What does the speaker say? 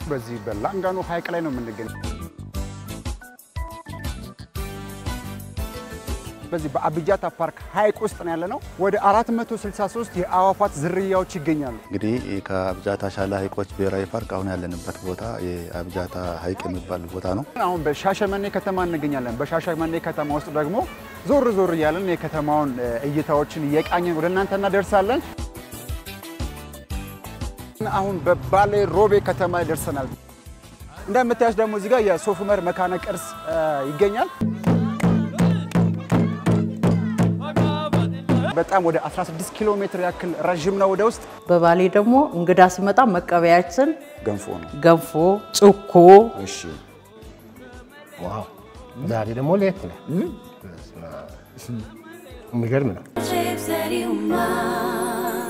በዚህ በላንጋኖ ሐይቅ ላይ ነው የምንገኘው። በዚህ በአብጃታ ፓርክ ሐይቅ ውስጥ ነው ያለነው። ወደ 463 የአዕዋፋት ዝርያዎች ይገኛሉ። እንግዲህ ከአብጃታ ሻላ ሐይቆች ብሔራዊ ፓርክ አሁን ያለንበት ቦታ የአብጃታ ሐይቅ የሚባል ቦታ ነው። አሁን በሻሸመኔ ከተማ እንገኛለን። በሻሸመኔ ከተማ ውስጥ ደግሞ ዞር ዞር እያለን የከተማውን እይታዎችን እየቃኘን ወደ እናንተ እናደርሳለን። አሁን በባሌ ሮቤ ከተማ ላይ ደርሰናል። እንደምታዩት ደግሞ እዚህ ጋር የሶፍ ዑመር መካነ ቅርስ ይገኛል። በጣም ወደ 16 ኪሎ ሜትር ያክል ረዥም ነው ወደ ውስጥ። በባሌ ደግሞ እንግዳ ሲመጣ መቀበያችን ገንፎ ነው። ገንፎ፣ ጭኮ እሺ ዋው! ዛሬ ደግሞ ለየት ይላል። የሚገርም ነው። shapes that you mind.